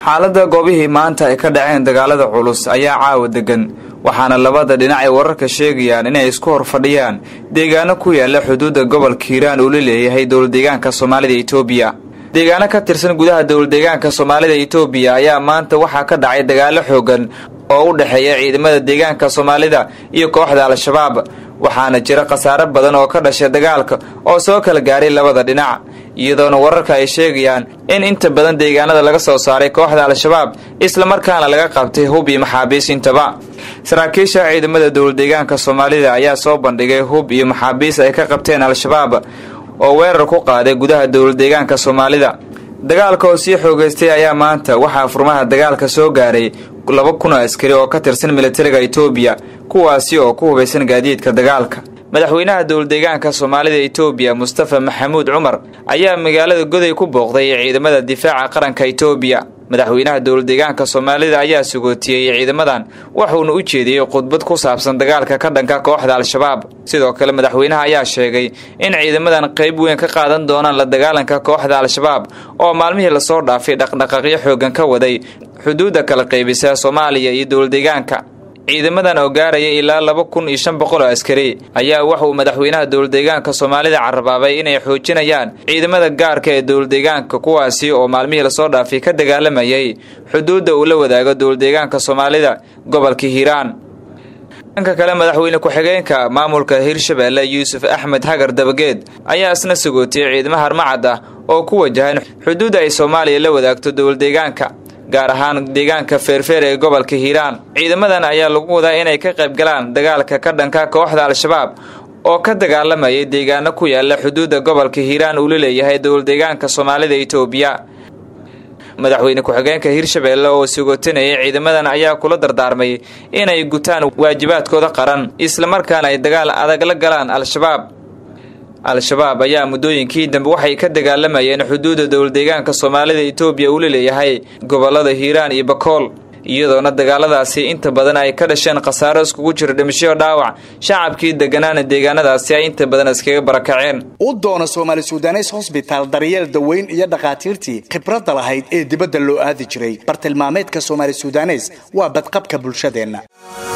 xaaladda goobihii maanta ay ka dhaceen dagaalada culus ayaa caawa degan waxaana labada dhinac ay wararka sheegayaan inay isku hor fadhiyaan deegaano ku yaala xuduudda gobolka hiiraan uu la leeyahay dowladdeegaanka soomaalida etoobiya deegaano ka tirsan gudaha dowladdeegaanka soomaalida etoobiya ayaa maanta waxaa ka dhacay dagaalo xoogan oo u dhexeeya ciidamada deegaanka soomaalida iyo kooxda al-shabaab waxaana jira khasaare badan oo ka dhashay dagaalka oo soo kala gaaray labada dhinac iyadoona wararka ay sheegayaan in inta badan deegaanada laga soo saaray kooxda al-shabaab islamarkaana laga qabtay hub iyo maxaabiis intaba saraakiisha ciidamada dowladdeegaanka soomaalida ayaa soo bandhigay hub iyo maxaabiis ay ka qabteen al-shabaab oo weerar ku qaaday gudaha dowladdeegaanka soomaalida dagaalka oo sii xoogeystay ayaa maanta waxaa furmaha dagaalka soo gaaray laba kun oo askari oo ka tirsan militariga etoobiya kuwaasi oo ku hubaysan gaadiidka dagaalka madaxweynaha dowladdeegaanka soomaalida etoobiya mustafa maxamuud cumar ayaa magaalada goday ku booqday ciidamada difaaca qaranka etoobiya madaxweynaha dowladdeegaanka soomaalida ayaa sugootiyey ciidamadan wuxuuna u jeediyey khudbad ku saabsan dagaalka ka dhanka kooxda al-shabaab sidoo kale madaxweynaha ayaa sheegay in ciidamadan qayb weyn ka qaadan doonaan la dagaalanka kooxda al-shabaab oo maalmihii lasoo dhaafay dhaqdhaqaaqyo xoogan ka waday xuduudda kala qaybisa soomaaliya iyo dowladdeegaanka ciidamadan oo gaaraya ilaa laba kun iyo shan boqol oo askari ayaa wuxuu madaxweynaha dowladdeegaanka soomaalida carabaabay inay xoojinayaan ciidamada gaarka ee dowladdeegaanka kuwaasi oo maalmihii lasoo dhaafay ka dagaalamayay xuduudda uu la wadaago dowladdeegaanka soomaalida gobolka hiiraan dhanka kale madaxweyne ku-xigeenka maamulka hirshabeelle yuusuf axmed hagar dabageed ayaa isna sagootiyey ciidamo harmacad ah oo ku wajahan xuduudda ay soomaaliya la wadaagto dowladdeegaanka gaar ahaan deegaanka feerfeer ee gobolka hiiraan ciidamadan ayaa lagu wadaa inay ka qayb galaan dagaalka ka dhanka kooxda al-shabaab oo ka dagaalamayay deegaano ku yaala xuduudda gobolka hiiraan uu la leeyahay dowladdeegaanka soomaalida etoobiya madaxweyne ku-xigeenka hirshabeelle oo sigootinayay ciidamadan ayaa kula dardaarmay inay gutaan waajibaadkooda qaran islamarkaana ay dagaal adag la galaan al-shabaab al-shabaab ayaa muddooyinkii dambe waxay ka dagaalamayeen xuduudda dowladdeegaanka soomaalida etoobiya uu la leeyahay gobolada hiiraan iyo bakool iyadoona dagaaladaasi inta badan ay ka dhasheen khasaaro iskugu jira dhimasho dhaawac shacabkii degganaana deegaanadaasi ay inta badan iskaga barakaceen u doona soomaali sudanes hosbitaal daryeel daweyn iyo dhakhaatiirtii khibradda lahayd ee dibadda loo aadi jiray bartilmaameedka soomaali sudanes waa badqabka bulshadeenna